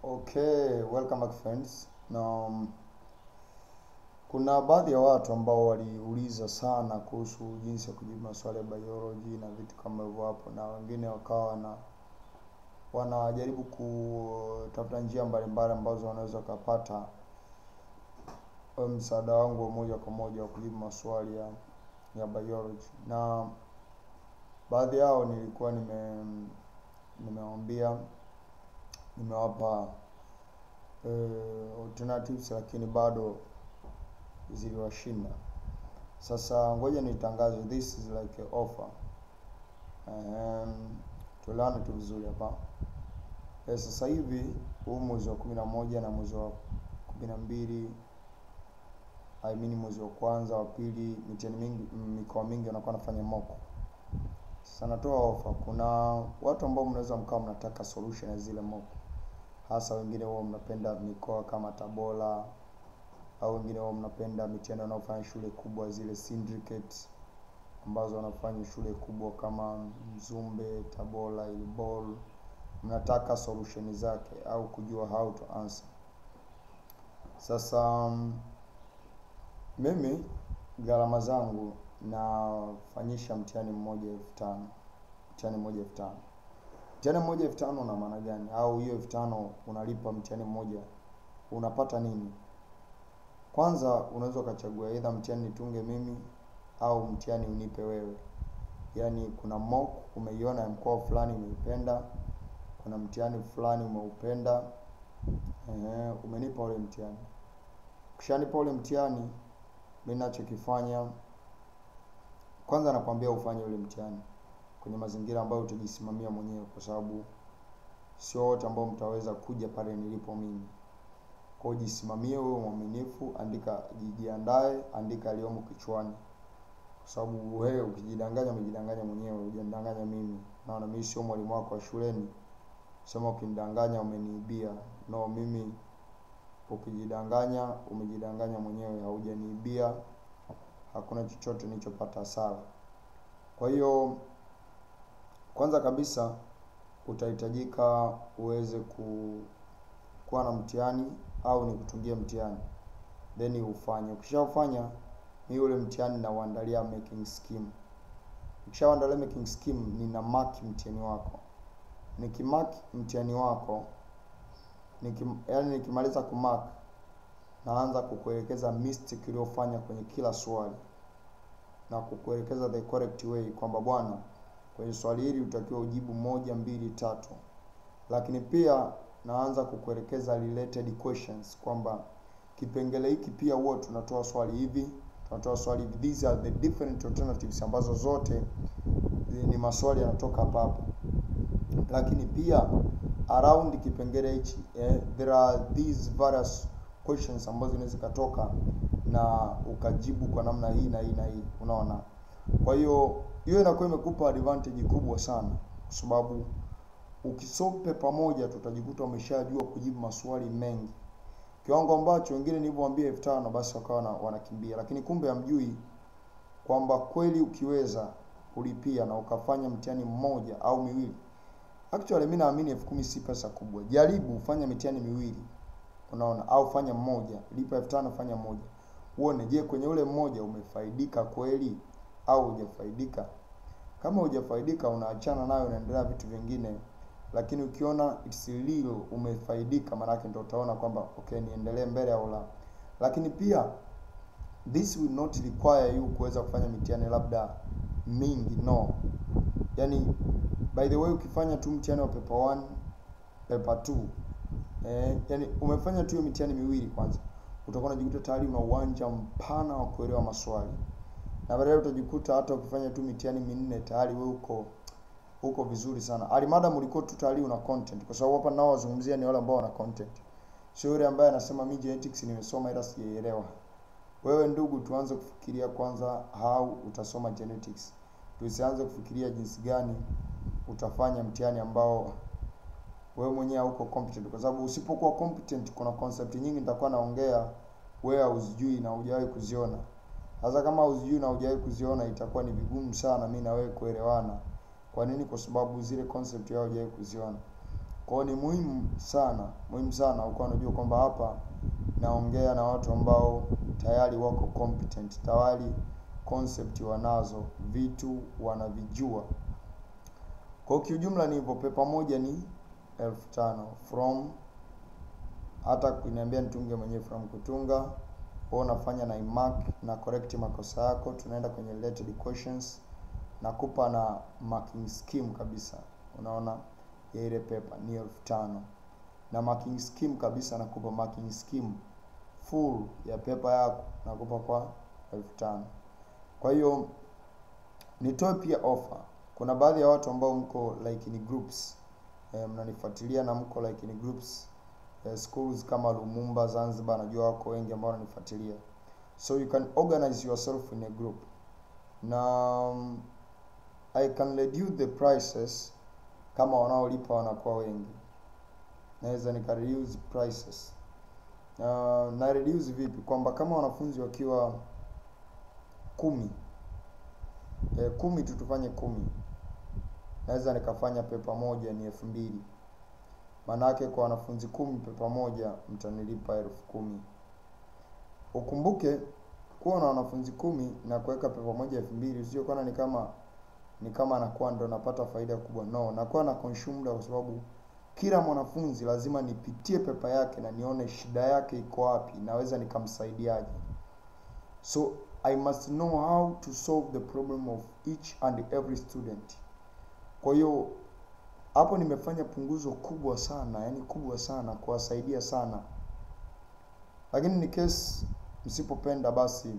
Okay, welcome back friends. Na um, kuna baadhi ya watu ambao waliuliza sana kuhusu jinsi ya kujibu maswali ya biology na vitu kama hivyo hapo, na wengine wakawa na wanajaribu kutafuta njia mbalimbali ambazo wanaweza kupata msaada wangu wa moja kwa moja wa kujibu maswali ya ya biology, na baadhi yao nilikuwa nime nimewaambia nimewapa eh, alternatives lakini bado ziliwashinda. Sasa ngoja nitangaze, this is like a offer. Um, tuelewane tu vizuri hapa. Eh, sasa hivi huu mwezi wa kumi na moja na mwezi wa kumi na mbili I mean mwezi wa kwanza wa pili, mitihani mingi mikoa mingi wanakuwa nafanya mock. Sasa natoa ofa. Kuna watu ambao mnaweza mkawa mnataka solution ya zile mock, hasa wengine huwa mnapenda mikoa kama Tabora au wengine huwa mnapenda mitihani wanaofanya shule kubwa zile syndicate ambazo wanafanya shule kubwa kama Mzumbe, Tabora, Ilbol. Mnataka solution zake au kujua how to answer. Sasa um, mimi gharama zangu nafanyisha mtihani mmoja elfu tano mtihani mmoja elfu tano Mtihani mmoja elfu tano una maana gani? Au hiyo elfu tano unalipa mtihani mmoja, unapata nini? Kwanza unaweza ukachagua either mtihani nitunge mimi au mtihani unipe wewe. Yaani kuna mock umeiona ya mkoa fulani umeipenda, kuna mtihani fulani umeupenda, ehe, umenipa ule mtihani. Ukishanipa ule mtihani, mimi ninachokifanya kwanza nakwambia ufanye ule mtihani kwenye mazingira ambayo utajisimamia mwenyewe, kwa sababu sio wote ambao mtaweza kuja pale nilipo mimi. Kwa hiyo jisimamie wewe mwaminifu, andika, jijiandae, andika aliyomo kichwani, kwa sababu wewe ukijidanganya, umejidanganya mwenyewe, hujamdanganya mimi. Naona mimi sio mwalimu wako wa shuleni, sema ukinidanganya umeniibia. No, mimi ukijidanganya, umejidanganya mwenyewe, haujaniibia, hakuna chochote nilichopata hasara. Kwa hiyo kwanza kabisa utahitajika uweze ku kuwa na mtihani au nikutungie mtihani then ufanye. Ukishaufanya mimi ule mtihani na uandalia making scheme. Ukishaandalia making scheme, nina mark mtihani wako. Nikimark mtihani wako nikim, yani nikimaliza kumark naanza kukuelekeza mistake uliyofanya kwenye kila swali na kukuelekeza the correct way kwamba bwana, kwenye swali hili utakiwa ujibu moja, mbili, tatu. Lakini pia naanza kukuelekeza related questions kwamba kipengele hiki pia huwa tunatoa swali hivi, tunatoa swali hivi. These are the different alternatives ambazo zote ni maswali yanatoka hapa hapa. Lakini pia around kipengele hichi eh, there are these various questions ambazo zinaweza katoka na ukajibu kwa namna hii na hii na hii, unaona. Kwa hiyo hiyo inakuwa imekupa advantage kubwa sana, kwa sababu ukisope pamoja tutajikuta umeshajua kujibu maswali mengi, kiwango ambacho wengine nilivyowaambia elfu tano basi wakawa na, wanakimbia, lakini kumbe hamjui kwamba kweli ukiweza kulipia na ukafanya mtihani mmoja au miwili, actually mimi naamini elfu kumi si pesa kubwa. Jaribu fanya mitihani miwili, unaona, au fanya mmoja, lipa elfu tano fanya mmoja, uone, je, kwenye ule mmoja umefaidika kweli au hujafaidika? Kama hujafaidika, unaachana nayo, unaendelea vitu vingine lakini ukiona it's real umefaidika, maanake ndio utaona kwamba okay, niendelee mbele au la. Lakini pia this will not require you kuweza kufanya mitihani labda mingi, no. Yani by the way, ukifanya tu mtihani wa paper 1 paper 2 eh, yani umefanya tu mitihani miwili, kwanza utakuwa unajikuta tayari una uwanja mpana wa kuelewa maswali, na baadaye utajikuta hata ukifanya tu mitihani minne tayari wewe uko uko vizuri sana. Alimadam ulikuwa tu tayari una content, kwa sababu hapa nao wazungumzia ni wale ambao wana content, sio yule ambaye anasema mimi genetics nimesoma ila sijaelewa. Wewe ndugu, tuanze kufikiria kwanza how utasoma genetics, tusianze kufikiria jinsi gani utafanya mtihani ambao wewe mwenyewe hauko competent, kwa sababu usipokuwa competent, kuna concept nyingi nitakuwa naongea wewe hauzijui na hujawahi kuziona. Sasa kama hauzijui na hujawahi kuziona, itakuwa ni vigumu sana mimi na wewe kuelewana. Kwa nini? Kwa sababu zile concept yao hujawahi kuziona. Kwa hiyo ni muhimu sana, muhimu sana ukuwa unajua kwamba hapa naongea na watu ambao tayari wako competent, tayari concept wanazo, vitu wanavijua. Kwa hiyo kiujumla ni hivyo, pepa moja ni elfu tano from hata kuniambia nitunge mwenyewe from kutunga wewe unafanya na imark na correct makosa yako, tunaenda kwenye related questions nakupa na marking scheme kabisa, unaona ya ile paper ni elfu tano na marking scheme kabisa, nakupa marking scheme full ya paper yako nakupa kwa elfu tano. Kwa hiyo nitoe pia offer, kuna baadhi ya watu ambao mko like ni groups e, mnanifuatilia na mko like ni groups e, schools kama Lumumba Zanzibar, najua wako wengi ambao wananifuatilia, so you can organize yourself in a group na um, I can reduce the prices kama wanaolipa wanakuwa wengi, naweza nika reduce prices. Uh, na reduce vipi? Kwamba kama wanafunzi wakiwa kumi e, kumi tu tufanye kumi, naweza nikafanya pepa moja ni elfu mbili maanake kwa wanafunzi kumi pepa moja mtanilipa elfu kumi. Ukumbuke kuwa na wanafunzi kumi na kuweka pepa moja elfu mbili usije kuona ni kama ni kama nakuwa ndo napata faida kubwa. No, nakuwa na consume kwa sababu kila mwanafunzi lazima nipitie pepa yake na nione shida yake iko wapi, naweza nikamsaidiaje. So I must know how to solve the problem of each and every student. Kwa hiyo hapo nimefanya punguzo kubwa sana, yani kubwa sana kuwasaidia sana, lakini ni case msipopenda basi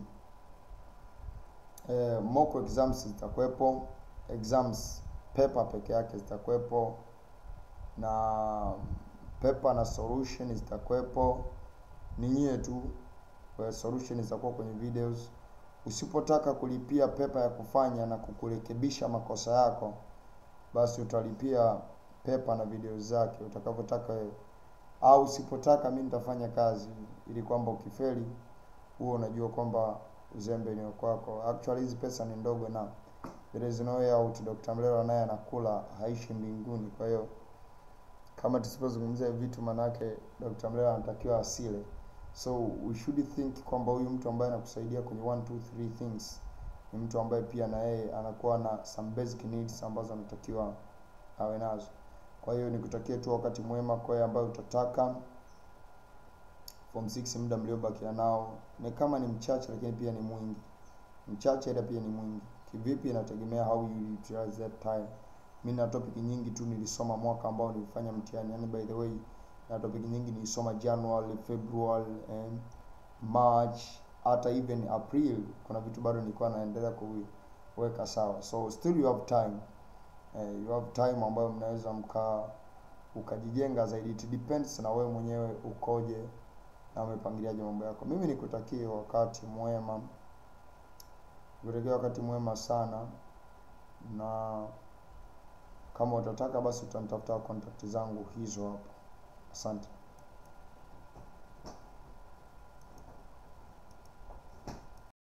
eh, mock exams zitakuwepo, exams paper peke yake zitakuwepo na paper na solution zitakuwepo, ni nyie tu solution zitakuwa kwenye videos. Usipotaka kulipia pepa ya kufanya na kukurekebisha makosa yako, basi utalipia pepa na video zake utakavyotaka wewe, au usipotaka mimi nitafanya kazi, ili kwamba ukifeli huo unajua kwamba uzembe ni kwako. Actually hizi pesa ni ndogo na there is no way out. Dr. Mlelo naye anakula, haishi mbinguni. Kwa hiyo kama tusipozungumzia vitu, manake Dr. Mlelo anatakiwa asile so we should think kwamba huyu mtu ambaye anakusaidia kwenye one two three things ni mtu ambaye pia na yeye anakuwa na some basic needs ambazo anatakiwa awe nazo. Kwa hiyo nikutakie tu wakati mwema kwa yeye ambaye utataka form 6 muda mliobakia nao ni kama ni mchache, lakini pia ni mwingi. Mchache ila pia ni mwingi. Kivipi? Inategemea how you utilize that time. Mimi na topic nyingi tu nilisoma mwaka ambao nilifanya mtihani, yani by the way na topic nyingi nilisoma January, February, and March, hata even April. Kuna vitu bado nilikuwa naendelea kuweka sawa, so still you have time eh, you have time ambayo mnaweza mka ukajijenga zaidi. It depends na wewe mwenyewe ukoje na umepangiliaje mambo yako. Mimi nikutakie wakati mwema, nikutakie wakati mwema sana, na kama utataka basi utanitafuta contact zangu hizo hapo. Asante.